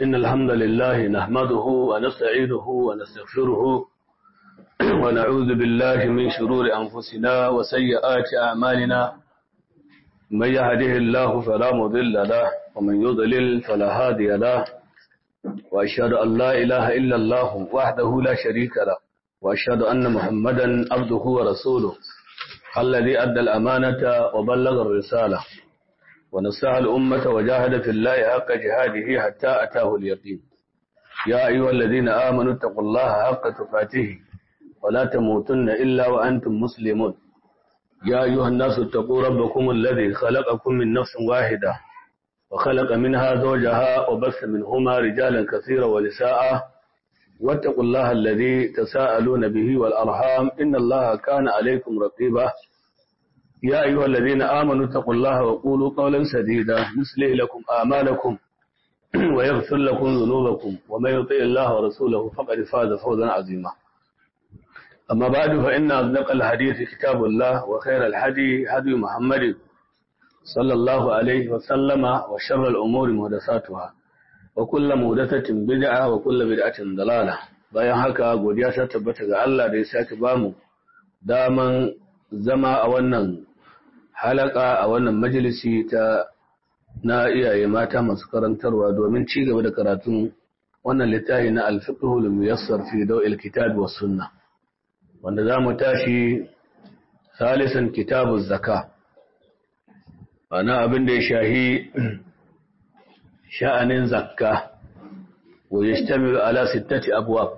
إن الحمد لله نحمده ونستعينه ونستغفره ونعوذ بالله من شرور أنفسنا وسيئات أعمالنا من يهده الله فلا مضل له ومن يضلل فلا هادي له وأشهد أن لا إله إلا الله وحده لا شريك له وأشهد أن محمدا عبده ورسوله الذي أدى الأمانة وبلغ الرسالة ونصح الأمة وجاهد في الله حق جهاده حتى أتاه اليقين يا أيها الذين آمنوا اتقوا الله حق تقاته ولا تموتن إلا وأنتم مسلمون يا أيها الناس اتقوا ربكم الذي خلقكم من نفس واحدة وخلق منها زوجها وبث منهما رجالا كثيرا ونساء واتقوا الله الذي تساءلون به والأرحام إن الله كان عليكم رقيبا يا أيها الذين آمنوا اتقوا الله وقولوا قولا سديدا يصلح لكم آمالكم ويغفر لكم ذنوبكم ومن يطع الله ورسوله فقد فاز فوزا عظيما أما بعد فإن أصدق الحديث كتاب الله وخير الحدي هدي محمد صلى الله عليه وسلم وشر الأمور محدثاتها وكل محدثة بدعة وكل بدعة ضلالة bayan haka godiya ta tabbata ga Allah da ya sake bamu daman zama a wannan halaka a wannan majalisi ta na iyaye mata masu karantarwa domin ci gaba da karatun wannan littafi na alfiqhul muyassar fi daw'il kitab was sunnah wanda zamu tashi salisan kitabuz zaka ana abin da ya shahi sha'anin zakka wa yashtamilu ala sittati abwab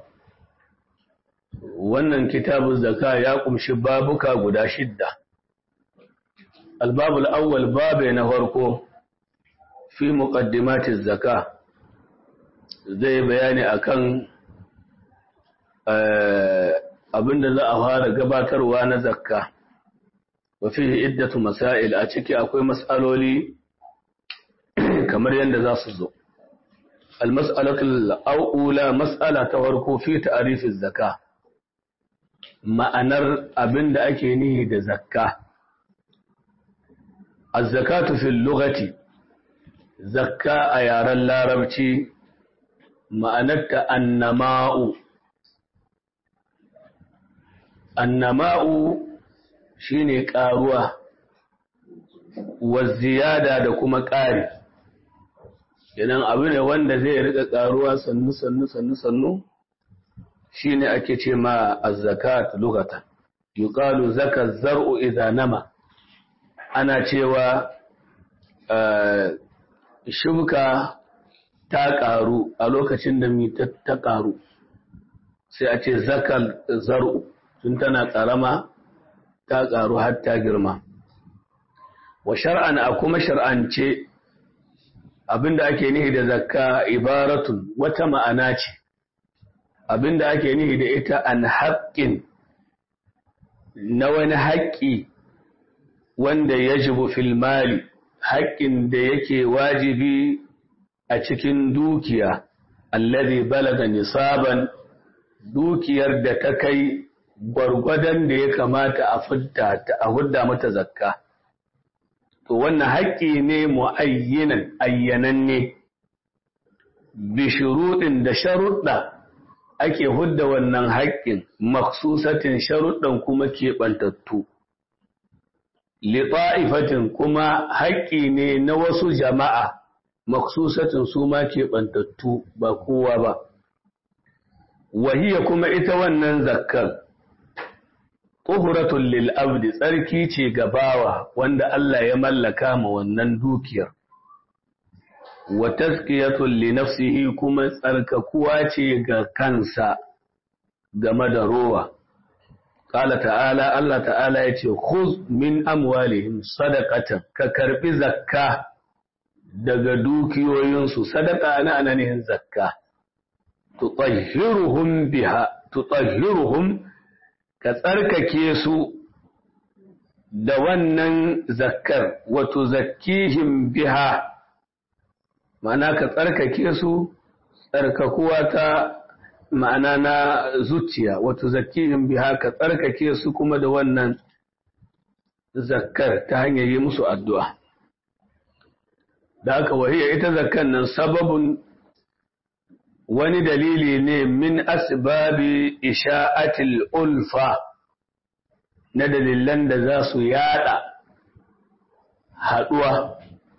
wannan kitabuz zaka ya kumshi babuka guda shidda الباب الأول باب نهركو في مقدمات الزكاة زي بياني أكن abinda za a fara gabatarwa na zakka wa fihi iddatu masail a ciki akwai mas'aloli kamar yadda za su zo al-mas'alatu al-ula mas'ala ta farko fi ta'rif az-zakah ma'anar abinda ake nihi da zakka الزكاة في اللغة زكاة يار اللاربتي معنت النماء النماء شيني قاروة والزيادة da kuma ƙari idan abu ne wanda zai rika ƙaruwa sannu sannu sannu sannu shine ake ce ma az-zakat lughatan yuqalu zaka zar'u idha nama ana cewa shuka ta ƙaru a lokacin da mi ta ƙaru sai a ce zakal zar'u tun tana ƙarama ta ƙaru har ta girma wa shar'an a kuma shar'ance abinda ake nihi da zakka ibaratun wata ma'ana ce abinda ake nihi da ita an haƙƙin na wani haƙƙi wanda ya jibu filmali haƙƙin da yake wajibi a cikin dukiya allazi balaga nisaban dukiyar da ta kai gwargwadon da ya kamata a fidda ta a hudda mata zakka to wannan haƙƙi ne mu'ayyinan ayyananne bi shuruɗin da sharuɗa ake hudda wannan haƙƙin maksusatin sharuɗan kuma keɓantattu liɗa'ifatin kuma haƙƙi ne na wasu jama'a maksusatin su ma keɓantattu ba kowa ba. Wahiya kuma ita wannan zakkar, ƙuhuratun lil'abdi tsarki ce gabawa wanda Allah ya mallaka ma wannan dukiyar. Wa taskiyatun li nafsihi kuma tsarkakuwa ce ga kansa game da rowa. Ƙala ta'ala, Allah ta'ala ya ce, Khuz min amwalihim sadaqatan ka karɓi zakka daga dukiyoyinsu, sadaka na ananihin zakka, tutahhiruhum biha, tutahhiruhum ka tsarkake su da wannan zakkar, wato zakkihim biha, ma'ana ka tsarkake su, tsarkakuwa ta ma'ana na zuciya wato zakihim biha ka tsarkake su kuma da wannan zakkar ta hanyar yi musu addu'a da aka wahiyar ita zakkan nan sababin wani dalili ne min asbabi isha'atil ulfa na dalilan da za su yada haduwa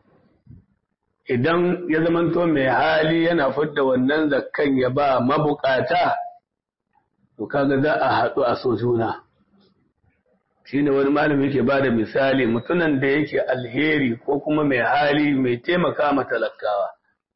idan ya zamanto mai hali yana fidda wannan zakkan ya ba mabukata to kaga za a haɗu a so juna shine wani malami yake ba da misali mutunan da yake alheri ko kuma mai hali mai taimaka ma talakawa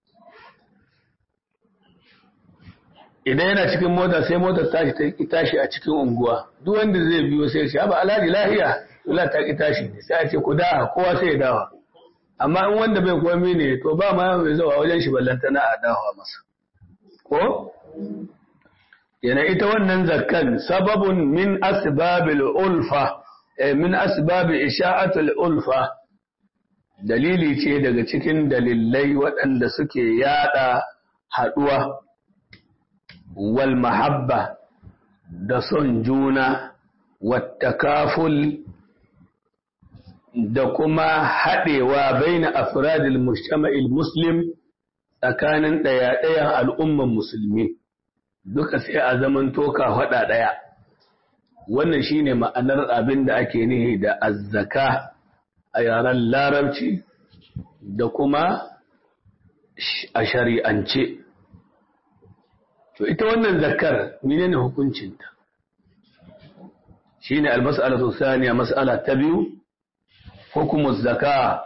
idan yana cikin mota sai motar tashi ta ki tashi a cikin unguwa duk wanda zai biyo sai ya ba alhaji lahiya wala ta ki tashi sai a ce ku da kowa sai ya dawa amma in wanda bai komi ne to ba ma mai zuwa wajen shi ballantana a dawa masa ko yana ita wannan zakkan sababun min asbabil ulfa min asbabi isha'atul ulfa dalili ce daga cikin dalilai waɗanda suke yada haɗuwa wal mahabba da son juna wattakaful da kuma haɗewa baina afradil mujtama'il muslim tsakanin ɗaya-ɗayan al'umman musulmi duka sai a zaman toka faɗa ɗaya wannan shine ma'anar abin da ake nihi da azzaka a yaren larabci da kuma a shari'ance to ita wannan zakar menene hukuncinta shine almas'alatu thaniya mas'ala ta biyu hukumu zaka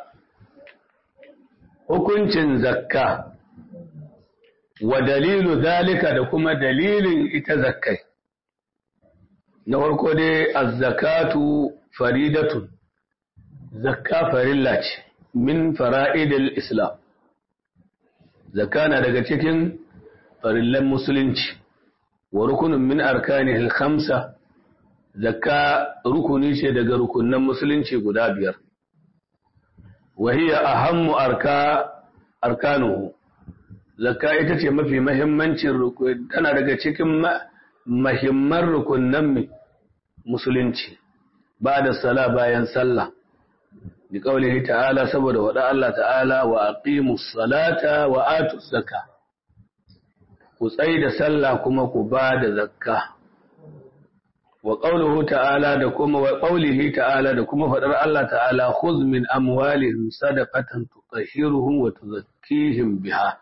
hukuncin zakka wa dalilu zalika da kuma dalilin ita zakkai na farko dai az-zakatu faridatun zakka farilla ce min fara'idil islam zakka na daga cikin farillan musulunci wa rukunin min arkanihil khamsa zakka rukuni ce daga rukunnan musulunci guda biyar wa hiya ahammu arka arkanuhu zakka ita ce mafi mahimmancin rukuni tana daga cikin mahimman rukunnan musulunci ba da sala bayan sallah bi qaulihi ta'ala saboda wada Allah ta'ala wa aqimus salata wa atuz zakka ku tsai da sallah kuma ku ba da zakka wa qawluhu ta'ala da kuma wa qawlihi ta'ala da kuma fadar Allah ta'ala khudh min amwalihim sadaqatan tutahhiruhum wa tuzakkihim biha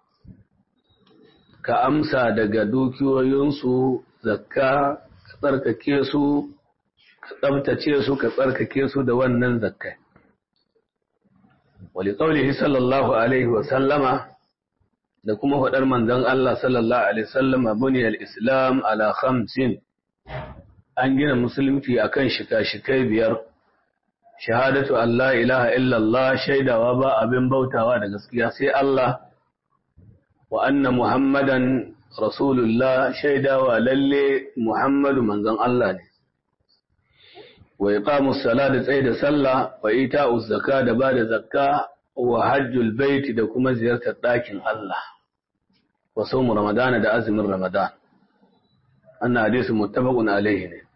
ka amsa daga dukiyoyinsu zakka ka tsarkake su ka tsabtace su ka tsarkake su da wannan zakkai wa li qawlihi sallallahu alaihi wa sallama da kuma faɗar manzon Allah sallallahu alaihi wasallam buniyal islam ala khamsin an gina musulunci akan shika-shikai biyar shahadatu an la ilaha illallah shaidawa ba abin bautawa da gaskiya sai Allah wa anna muhammadan rasulullah shaidawa lalle muhammadu manzon Allah ne wa iqamus sala da tsaye da sallah wa ita'uz zaka da ba da zakka wa hajjul baiti da kuma ziyartar ɗakin Allah wa saumu ramadana da azumin ramadan annan hadisi muttafaqun alaihi ne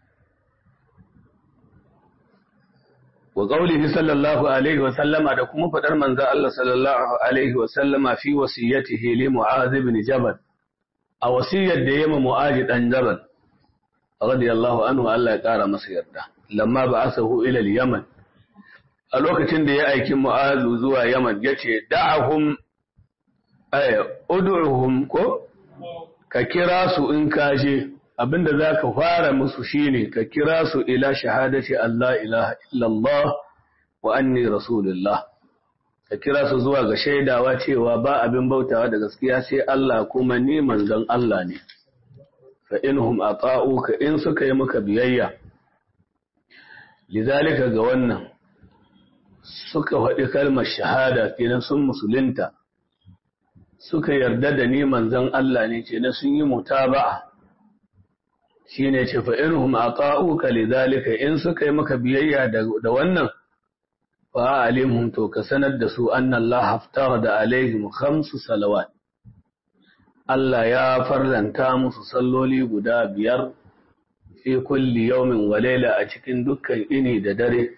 wa qawlihi sallallahu alaihi wa sallama da kuma fadar manzo Allah sallallahu alaihi wa sallama fi wasiyatihi li mu'adh ibn jabal a wasiyar da yema mu'adh dan jabal radiyallahu anhu Allah ya kara masa yarda lamma ba'athahu ila al-yaman a lokacin da ya aiki mu'azu zuwa yaman yace da'ahum ay ud'uhum ko ka kira su in kaje abinda zaka fara musu shine ka kira su ila shahadati Allah ilaha illallah wa anni rasulullah ka kira su zuwa ga shaidawa cewa ba abin bautawa da gaskiya sai Allah kuma ni manzon Allah ne fa inhum ata'uka in suka yi maka biyayya lidhalika ga wannan suka faɗi kalmar shahada kenan sun musulunta suka yarda da ni manzon Allah ne ce na sun yi mutaba'a shine ce fa inhum ata'uka lidhalika in suka yi maka biyayya da wannan fa alimhum to ka sanar da su anna Allah haftarada alaihim khamsu salawat Allah ya farlanta musu salloli guda biyar fi kulli yawmin wa layla a cikin dukkan ini da dare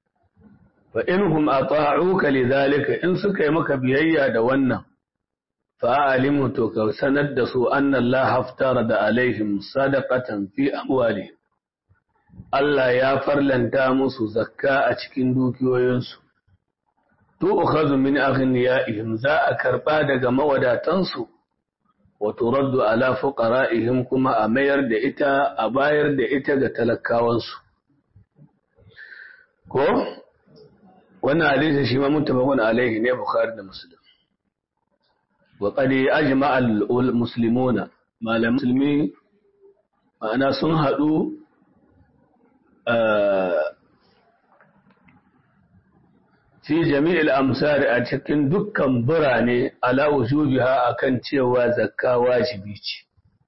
fa inhum ata'uka lidhalika in suka yi maka biyayya da wannan fa'alimu to ka sanar da su annan la haftara da alaihim sadaqatan fi amwalihim Allah ya farlanta musu zakka a cikin dukiyoyinsu to ukhadhu min aghniyaihim za a karba daga mawadatansu wa turaddu ala fuqara'ihim kuma a mayar da ita a bayar da ita ga talakawansu ko wannan hadisi shi ma muttafaqun alaihi ne bukhari da muslim wa qad ajma'a al-muslimuna malam muslimi ma'ana sun hadu fi jami'il amsari a cikin dukkan birane ala wujubiha akan cewa zakka wajibi ce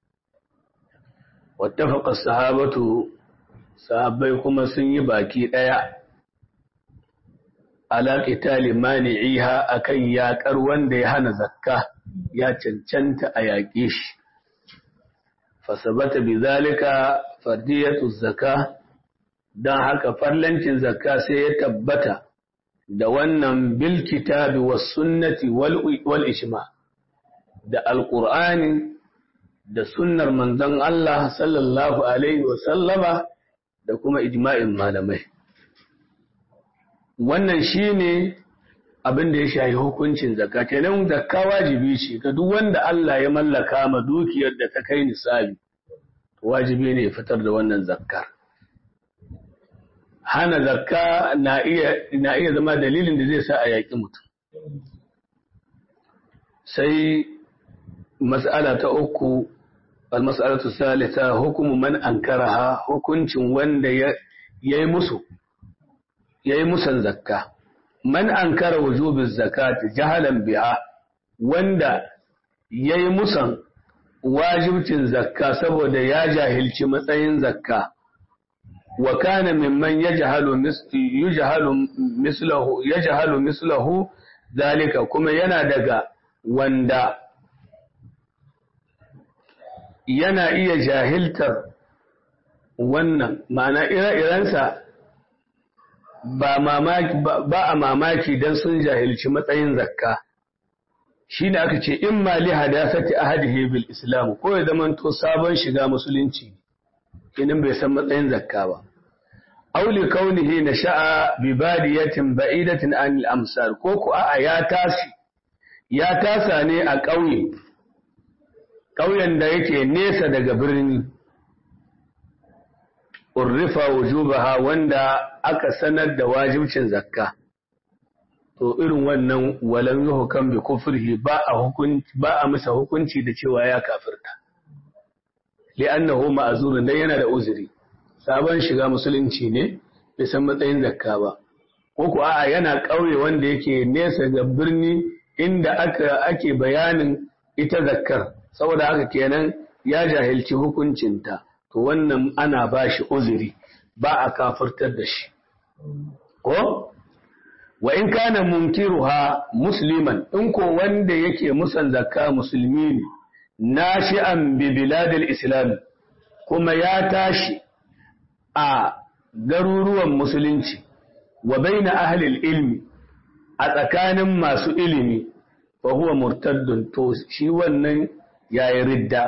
wattafaqa sahabatu sahabbai kuma sun yi baki daya ala qitali mani'iha akan yaƙar wanda ya hana zakka ya cancanta a yaƙe shi fasabata bizalika fardiyatu zakka dan haka farlancin zakka sai ya tabbata da wannan bil kitabi was sunnati wal ijma da alqur'ani da sunnar manzon Allah sallallahu alaihi wa sallama da kuma ijma'in malamai wannan shine abin da ya shafi hukuncin zakka kenan zakka wajibi ce ga duk wanda Allah ya mallaka ma dukiyar da ta kai nisabi wajibi ne ya fitar da wannan zakkar hana zakka na iya na iya zama dalilin da zai sa a yaƙi mutum sai mas'ala ta uku al-mas'alatu salisa hukumu man ankaraha hukuncin wanda ya yayi musu yayi musan zakka man ankara wujubiz zakati jahalan biha wanda yayi musan wajibcin zakka saboda ya jahilci matsayin zakka wa kana mimman yajhalu yajhalu mislahu yajhalu mislahu zalika kuma yana daga wanda yana iya jahiltar wannan ma'ana ire-irensa ba mamaki ba a mamaki dan sun jahilci matsayin zakka shi ne aka ce in ma li hadasati ahadihi bil islam ko ya zama to sabon shiga musulunci kinin bai san matsayin zakka ba aw li kaunihi nasha'a bi badiyatin ba'idatin an al amsar ko ku a'a ya tashi ya tasa ne a ƙauye ƙauyen da yake nesa daga birni urrifa wujubaha wanda aka sanar da wajibcin zakka to irin wannan walam yuhkam bi kufrihi ba a hukunci ba a masa hukunci da cewa ya kafirta li'annahu ma'zurun dan yana da uzuri sabon shiga musulunci ne bai san matsayin zakka ba ko ko a'a yana kauye wanda yake nesa ga birni inda aka ake bayanin ita zakkar saboda haka kenan ya jahilci hukuncinta to wannan ana ba shi uzuri ba a kafirtar da shi ko wa in kana munkiruha musliman in ko wanda yake musan zakka musulmi ne nashi'an bi biladil islam kuma ya tashi a garuruwan musulunci wa baina ahli ilmi a tsakanin masu ilimi fa huwa murtaddun to shi wannan yayi ridda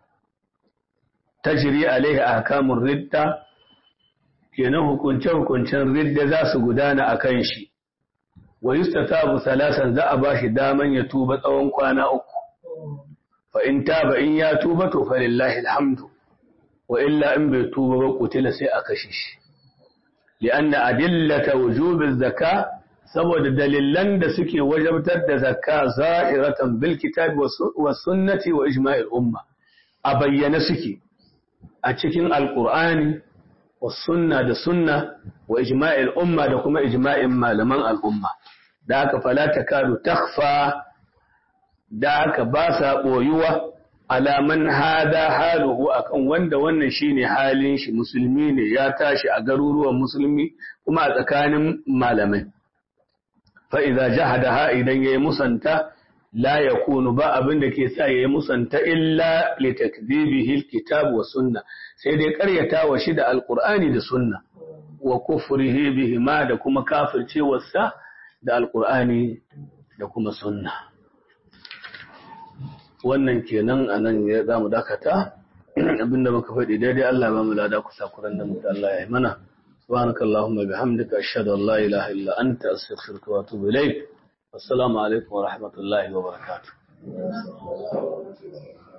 tajri alaihi ahkamur ridda kenan hukunce hukuncen ridda za su gudana akan shi wa yustatabu salasan za a bashi daman ya tuba tsawon kwana uku fa in taba in ya tuba to fa lillahi alhamdu wa illa in bai tuba ba kutila sai a kashe shi li'anna adillata wujubiz zaka saboda dalilan da suke wajabtar da zakka za'iratan bil kitabi was sunnati wa ijma'il umma a bayyana suke a cikin alqur'ani was sunna da sunna wa ijma'il umma da kuma ijma'in malaman al'umma da haka fala takadu takhfa da haka ba sa boyuwa alaman hada haluhu akan wanda wannan shine halin shi musulmi ne ya tashi a garuruwan musulmi kuma a tsakanin malamai fa idza jahadaha idan yayi musanta la yakunu ba abin da ke sa yayi musanta illa li takdhibihi alkitab wa sunna sai dai karyata wa shi da alqur'ani da sunna wa kufrihi bihima da kuma kafircewarsa da alqur'ani da kuma sunna wannan kenan a nan ya za mu dakata abinda muka faɗi daidai Allah ba mu lada kusa kuran da mutu Allah ya yi mana subhanaka allahumma bihamdika ashhadu an la ilaha illa anta astaghfiruka wa atubu ilayk assalamu alaikum wa rahmatullahi wa barakatuh